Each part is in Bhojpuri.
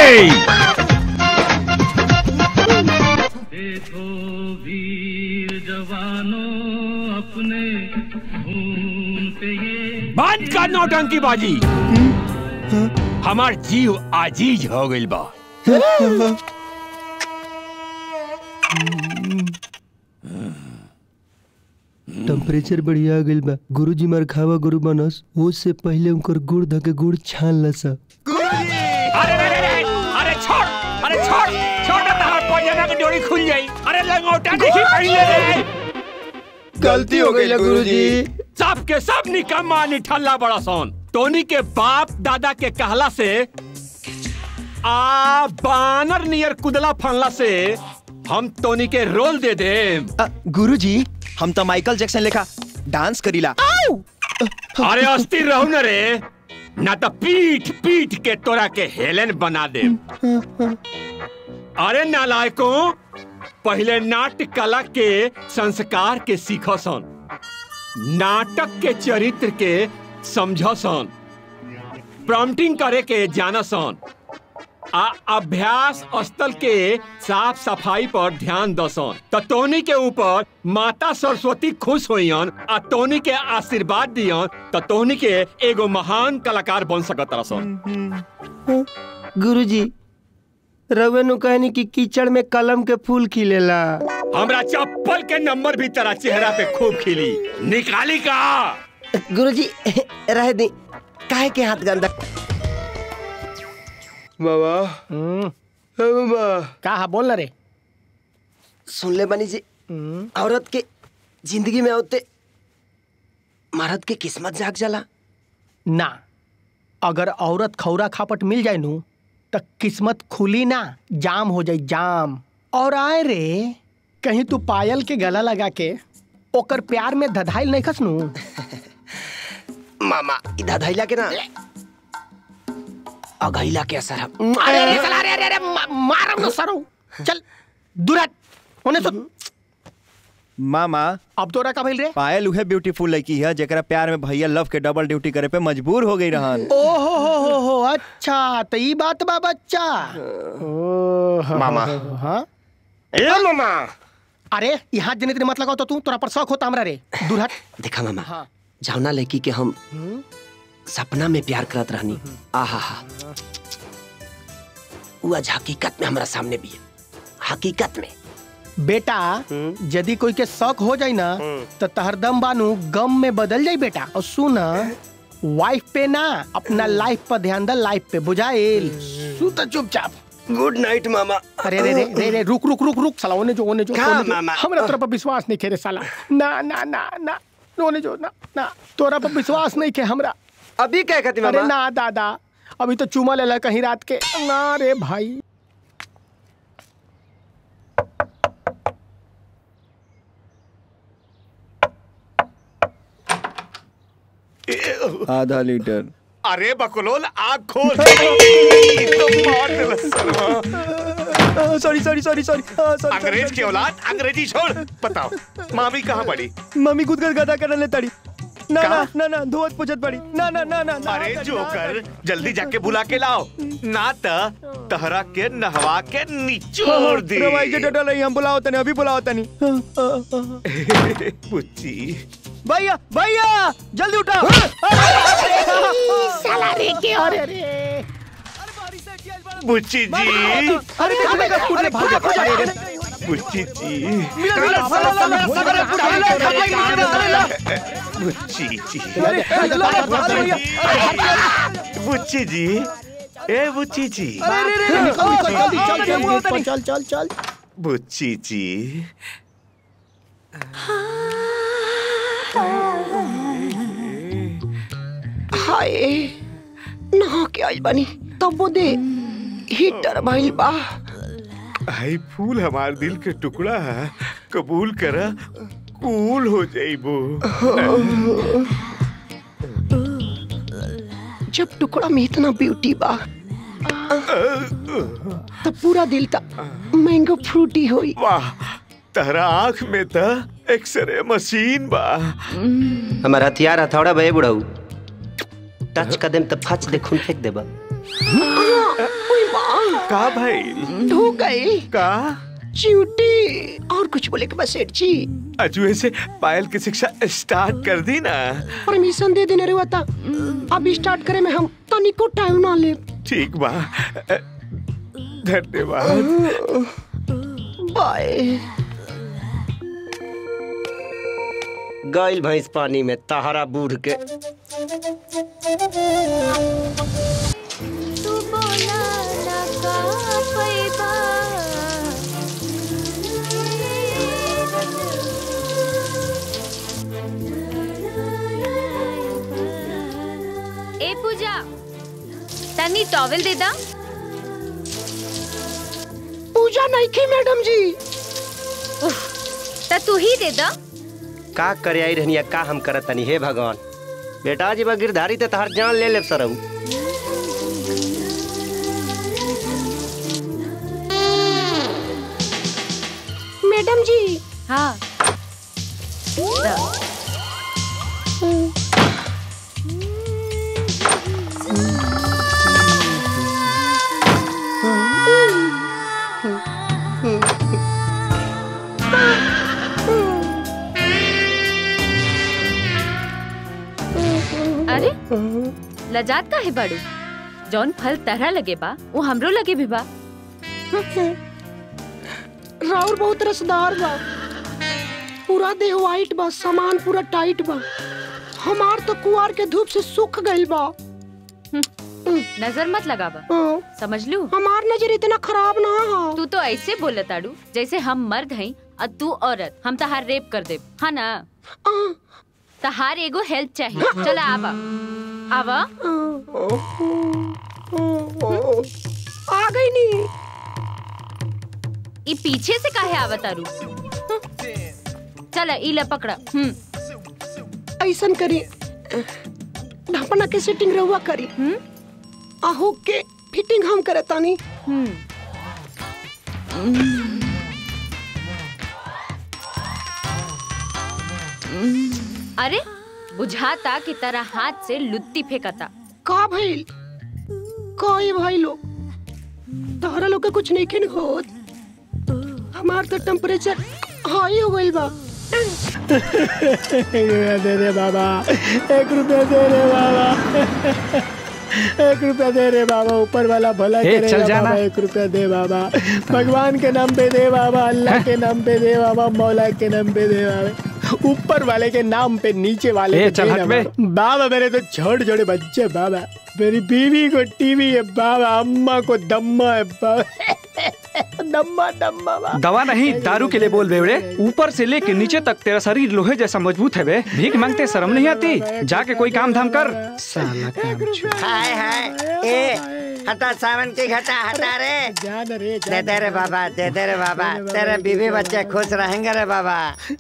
देखो वीर जवानों अपने खून पे ये बंद कर नौटंकी बाजी हमार जीव आजीज हो गइल बा टेम्परेचर बढ़िया गइल बा गुरुजी मार खावा गुरु बनस वो से पहले उनकर गुड़ धके गुड़ छान लसा अरे अरे अरे अरे छोड़ अरे छोड़ छोड़ ना तहार पजना की डोरी खुल जाई अरे लंगोटा देखी पहले रे गलती हो गई गुरुजी सब के सब निकम्मा निठल्ला बड़ा सोन टोनी के बाप दादा के कहला से आ बानर नियर कुदला फनला से हम टोनी के रोल दे दे गुरुजी हम तो माइकल जैक्सन लेखा डांस करीला अरे अस्थिर रहू न रे ना तो पीठ पीठ के तोरा के हेलेन बना दे अरे नालायको पहले नाट्य कला के संस्कार के सीखो सन नाटक के चरित्र के समझो सन प्रॉम्प्टिंग करे के जाना सन आ अभ्यास स्थल के साफ सफाई पर ध्यान दसन तो टोनी के ऊपर माता सरस्वती खुश होइयन आ टोनी के आशीर्वाद दियन तो टोनी के एगो महान कलाकार बन सकत रसन गुरुजी रवे नु कहनी कि कीचड़ में कलम के फूल खिलेला हमरा चप्पल के नंबर भी तेरा चेहरा पे खूब खिली निकाली का गुरुजी रह दी काहे के हाथ गंदा बाबा बाबा का हा बोल ना रे सुन ले बनी जी औरत के जिंदगी में होते मर्द के किस्मत जाग जाला ना अगर औरत खौरा खापट मिल जाए नु तो किस्मत खुली ना जाम हो जाए जाम और आए रे कहीं तू पायल के गला लगा के ओकर प्यार में धधाइल नहीं खस नु मामा इधर धैला के ना अघैला के असर हम अरे अरे चला अरे अरे अरे मा- मारम ना सरो चल दूर हट होने तो मामा अब तोरा का भइल रे पायल उहे ब्यूटीफुल लड़की है जेकरा प्यार में भैया लव के डबल ड्यूटी करे पे मजबूर हो गई रहन ओ हो हो हो हो अच्छा तो ई बात बा बच्चा ओ मामा। हाँ ए मामा अरे यहाँ जने तेरे मत लगाओ तो तू तोरा पर शौक होता हमरा रे दूर हट देखा मामा हाँ जावना लड़की के हम सपना में प्यार करत रहनी आहा हा वो आज हकीकत में हमारा सामने भी है हकीकत में बेटा यदि कोई के शौक हो जाए ना तो तहरदम बानू गम में बदल जाई बेटा और सुन वाइफ पे ना अपना लाइफ पर ध्यान दे लाइफ पे बुझाइल सुत चुपचाप गुड नाइट मामा अरे रे रे रे रे रुक रुक रुक रुक साला ओने जो ओने जो का ओने जो। मामा? हमरा तोरा पर विश्वास नहीं करे साला ना ना ना ना ओने जो ना ना तोरा पर विश्वास नहीं के हमरा अभी क्या कहती अरे मामा ना दादा अभी तो चूमा लेला कहीं रात के ना रे भाई आधा लीटर अरे बकलोल आग खोल तो मार देला सरवा। सॉरी सॉरी सॉरी सॉरी अंग्रेज की औलाद अंग्रेजी छोड़ बताओ मामी कहाँ पड़ी मम्मी खुद कर गदा करने ले तड़ी ना का? ना ना ना धोवत पुछत पड़ी ना ना ना ना ना अरे तड़ी, जोकर ना तड़ी। जल्दी जाके बुला के लाओ ना त तहरा के नहवा के निचोड़ दी रवाई के डटल है हम बुलाओ तनी अभी बुलाओ तनी पुच्ची भैया भैया जल्दी उठा साला रे के अरे रे बुच्ची जी अरे देख ले कूद ले भाग जा अरे रे बुच्ची जी बुच्ची जी बुच्ची जी ए बुच्ची जी चल चल चल चल बुच्ची जी हाय नहा के आई बनी तब वो दे हीटर भइल बा आई फूल हमार दिल के टुकड़ा है कबूल करा कूल हो जाइबो जब टुकड़ा में इतना ब्यूटी बा तब पूरा दिल ता मैंगो फ्रूटी होई वाह तहरा आँख में त एक्सरे मशीन बा हमार हथियार हथौड़ा बे बुढ़ऊ टच कर देम त फच दे खून फेंक देबा ओए बा का भाई ढू गई का च्यूटी और कुछ बोले के बस सेठ जी अजुए से पायल की शिक्षा स्टार्ट कर दी ना परमिशन दे देने रे था अब स्टार्ट करे में हम तनिको टाइम ना ले ठीक बा धन्यवाद बाय गइल भैंस पानी में तहरा बूढ़ के तू बोला ना का पैबा ए पूजा तनी टॉवेल दे दा पूजा नहीं की मैडम जी त तू ही दे दा का करे आई रहनिया का हम करत तनी हे भगवान बेटा जी बा गिरधारी ते तहार जान ले ले सरऊ मैडम जी हाँ दा। अरे लजात का है बाड़ू जौन फल तरह लगे बा वो हमरो लगे भी बा राउर बहुत रसदार बा पूरा देह वाइट बा सामान पूरा टाइट बा हमार तो कुआर के धूप से सूख गइल बा नजर मत लगावा हाँ, समझ लू हमार नजर इतना खराब ना हा तू तो ऐसे बोलत आड़ू जैसे हम मर्द हई और तू औरत हम तहार रेप कर दे हाँ ना हाँ, तहार एगो हेल्प चाहिए चला आवा आवा आ गई नी ई पीछे से काहे आवत आरू चला ई ले पकड़ा हम्म ऐसन करी ढपना के सेटिंग रहुआ करी हम्म आहू के फिटिंग हम करे तानी हम्म अरे बुझाता की तरह हाथ से लुत्ती फेंकता का भइल कोई भाई लोग तोहरा लोग के कुछ नहीं खेन होत हमार तो टेम्परेचर हाई हो गइल बा दे दे बाबा एक रुपया दे रे बाबा एक रुपया दे रे बाबा ऊपर वाला भला ए, करेगा चल जाना। बाबा एक रुपया दे बाबा भगवान के नाम पे दे बाबा अल्लाह के नाम पे दे बाबा मौला के नाम पे दे बाबा ऊपर वाले के नाम पे नीचे वाले ए, पे चल दे हट ना बे। बाबा। बाबा मेरे तो छोटे छोटे बच्चे बाबा मेरी बीवी को टीवी है बाबा अम्मा को दम्मा है बाबा दम्मा दम्मा बाबा दवा नहीं दारू के लिए बोल बेवड़े ऊपर से लेके नीचे तक तेरा शरीर लोहे जैसा मजबूत है बे भीख मांगते शर्म नहीं आती जाके कोई काम धाम कर साला काम हाय हाय ए हटा सावन की घटा हटा रे जान रे दे दे रे बाबा दे दे रे बाबा तेरे बीवी बच्चे खुश रहेंगे रे बाबा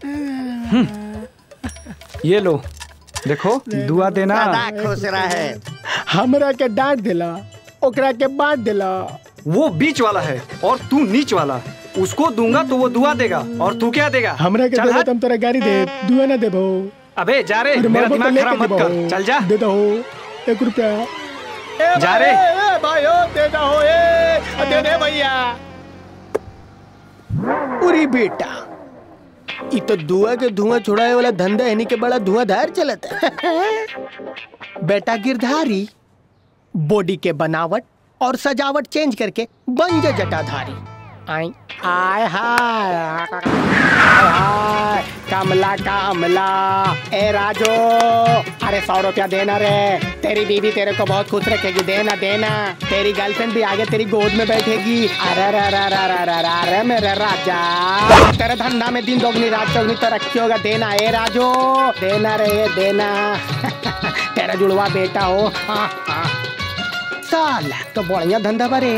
ये लो देखो दुआ देना सदा खुश रहे हमरा के डांट दिला ओकरा के बांट दिला वो बीच वाला है और तू नीच वाला उसको दूंगा तो वो दुआ देगा और तू क्या देगा हमरा के चल देबो हट। तुम तोरा गाड़ी दे दुआ ना देबो अबे जा रे अरे मेरा मारबो तो दिमाग लेके खराब मत देबो। कर चल जा दे दो एक रुपया ए जा भाई, रे। ए भाई ओ दे दो ए दे दे भैया उरी बेटा ई तो दुआ के धुआं छुड़ाए वाला धंधा है के बड़ा धुआंधार चलता है बेटा गिरधारी बॉडी के बनावट और सजावट चेंज करके बन जा जटाधारी आई आय हाय हाय हाय कमला कमला ए राजू अरे सौ रुपया देना रे तेरी बीवी तेरे को बहुत खुश रखेगी देना देना तेरी गर्लफ्रेंड भी आगे तेरी गोद में बैठेगी अरे अरे अरे अरे अरे अरे अरे अरे मेरे राजा तेरे धंधा में दिन दोगुनी रात चौगनी तरक्की होगा देना ए राजू देना रे देना तेरा जुड़वा बेटा हो हाँ हाँ साला तो बढ़िया धंधा बरे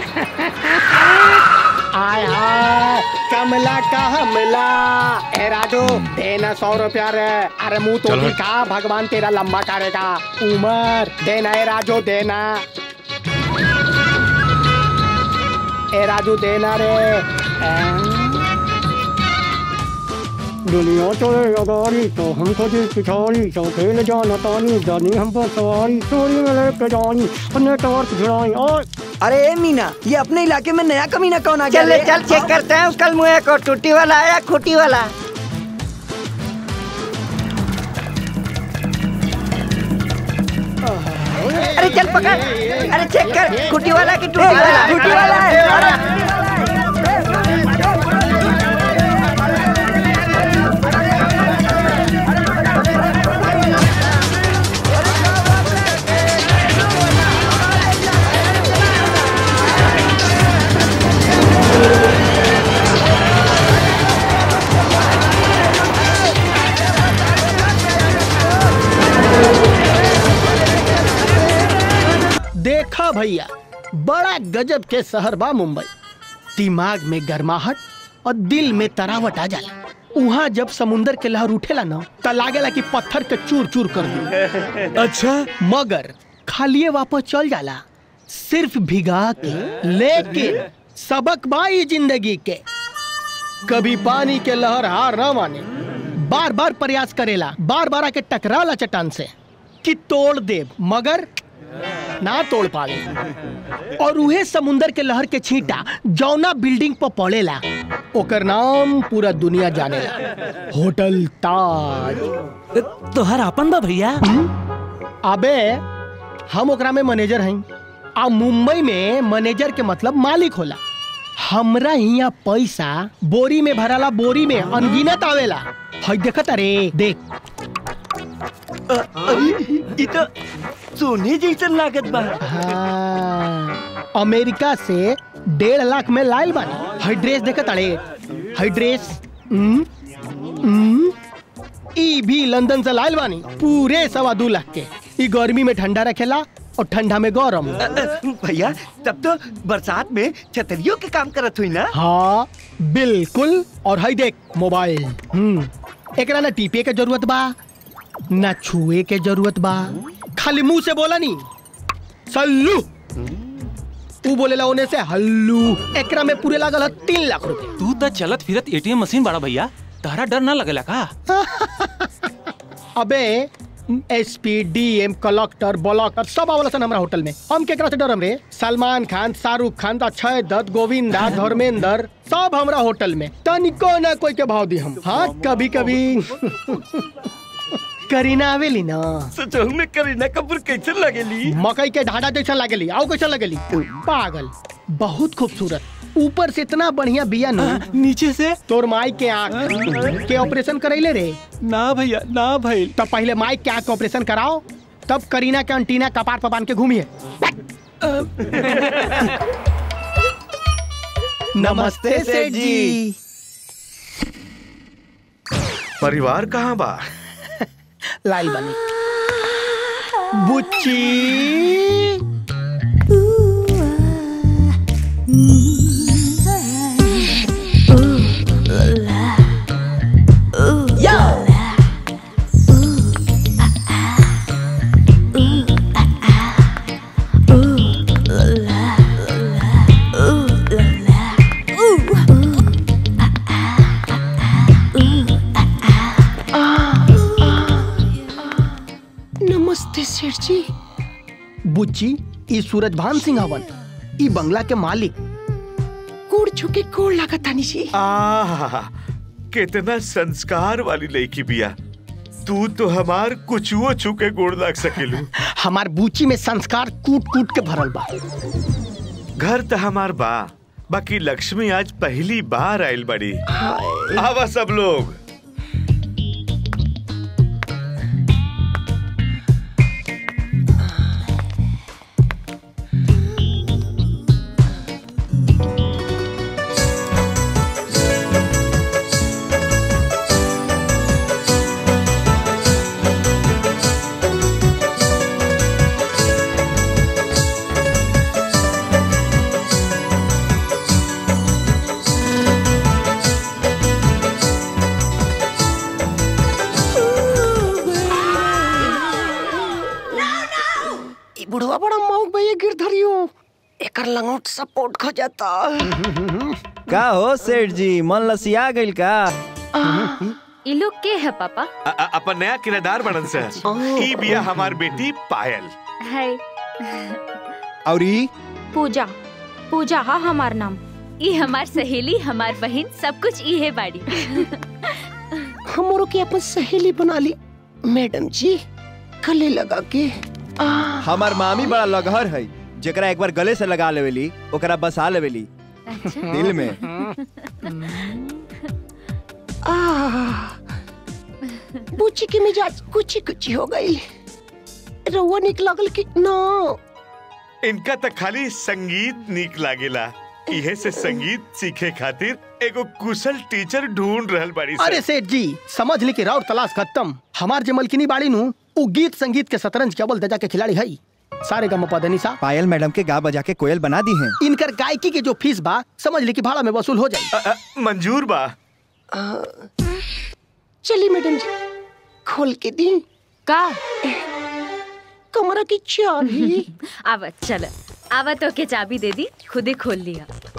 आय हाय कमला का हमला ए राजू देना सौ रुपया रे अरे मुंह तो दिखा भगवान तेरा लंबा करेगा उमर देना ए राजू देना ए राजू देना रे ए? दुनिया चलेगा गाड़ी तो हमको दिल पिछाड़ी तो खेल जाना तानी जानी हम पर सवारी चोरी में लेके जानी नेटवर्क भिड़ाई और अरे ए मीना ये अपने इलाके में नया कमीना कौन आ गया चल रे? चल चेक करते हैं कल मुँह को टूटी वाला आया खूटी वाला अरे चल पकड़ अरे चेक कर खूटी वाला की टूटी वाला टूटी वाला है। देखा भैया बड़ा गजब के शहर बा मुंबई दिमाग में गर्माहट और दिल में तरावट आ जाला वहाँ जब समुंदर के लहर उठेला ना त लागेला कि पत्थर के चूर चूर कर दी अच्छा मगर खालिए वापस चल जाला सिर्फ भिगा के लेकिन सबक बाई जिंदगी के कभी पानी के लहर हार न माने बार बार प्रयास करेला बार बार आके टकराला चट्टान से कि तोड़ दे मगर ना तोड़ पावे और उहे समुंदर के लहर के छींटा जौना बिल्डिंग पर पड़ेला ओकर नाम पूरा दुनिया जानेला होटल ताज तोहर आपन बा भैया अबे हम ओकरा में मैनेजर हई आ मुंबई में मैनेजर के मतलब मालिक होला हमरा हिया पैसा बोरी में भराला बोरी में अनगिनत आवेला हई देखत अरे देख ई तो सोने जैसन लागत बा हाँ, अमेरिका से डेढ़ लाख में लाइल बानी हई ड्रेस देखत अरे हई ड्रेस हम्म, हम्म, ई भी लंदन से लाइल बानी पूरे सवा दू लाख के ई गर्मी में ठंडा रखेला और ठंडा में गरम भैया तब तो बरसात में छतरियों के काम करत हुई ना हाँ बिल्कुल और हई देख मोबाइल हम्म एकरा ना टीपे के जरूरत बा ना छुए के जरूरत बा खाली मुंह से बोला नी सल्लू तू बोलेला ओने से हल्लू एकरा में पूरे लागल है तीन लाख रुपए तू तो चलत फिरत एटीएम मशीन बड़ा भैया तहरा डर ना लगेला का अबे S P D M collector ब्लॉकर सब आवला सन हमरा होटल में हम केकरा से डरम रे सलमान खान शाहरुख खान अक्षय दत्त गोविंदा धर्मेंद्र सब हमरा होटल में तनिको ना कोई के भाव दी हम हाँ कभी कभी करीना आवेली ना सचहु में करीना कपूर कैसे लगेली मकई के ढाडा जैसा लगेली आओ कैसा लगेली पागल बहुत खूबसूरत ऊपर से इतना बढ़िया बिया नु नीचे से तोर माई के आँख के ऑपरेशन करैले रे ना भैया ना भाई तब पहले माई के आँख के ऑपरेशन कराओ तब करीना के अंटीना कपार पर बांध के घूमिए नमस्ते सेठ जी परिवार कहाँ बा लाइल बनी बुच्ची नमस्ते सेठ जी बुच्ची ई सूरज भान सिंह हवन ई बंगला के मालिक कोड़ छुके कोड़ लागत तानी सी आहा कितना संस्कार वाली लड़की बिया तू तो हमार कुछुओ छुके गोड़ लाग सकेलू हमार बुच्ची में संस्कार कूट कूट के भरल बा घर तो हमार बा बाकी लक्ष्मी आज पहली बार आयल बड़ी आवा सब लोग ई बुढ़वा बड़ा मौक भैया गिरधरियो एकर लंगोट सपोर्ट खो जाता का हो सेठ जी मन लसिया गइल का ये लोग के है पापा अ- अ- अपन नया किराएदार बनन से ई बिया हमार बेटी पायल है और ई पूजा पूजा हा हमार नाम ई हमार सहेली हमार बहन सब कुछ ई है बाड़ी हमरो के अपन सहेली बना ली मैडम जी गले लगा के हमार मामी बड़ा लगहर है जेकरा एक बार गले से लगा लेवेली ओकरा बसा लेवेली दिल में बूची के मिजाज कुछ कुछ हो गई रउआ निक लगल कि ना इनका तो खाली संगीत नीक लागेला इहे से संगीत सीखे खातिर एगो कुशल टीचर ढूंढ रहल बाड़ी सन। अरे सेठ जी समझ ली कि राउर तलाश खत्म हमार जे मलकिनी बाड़ी नु उ गीत संगीत के शतरंज के अव्वल दर्जा के खिलाड़ी है सारे गम पदनी सा पायल मैडम के गा बजा के कोयल बना दी है इनकर गायकी के जो फीस बा समझ ली कि भाड़ा में वसूल हो जाए मंजूर बा चली मैडम जी खोल के दी का कमरा की चाबी आवत चल आवत तो के चाबी दे दी खुद ही खोल लिया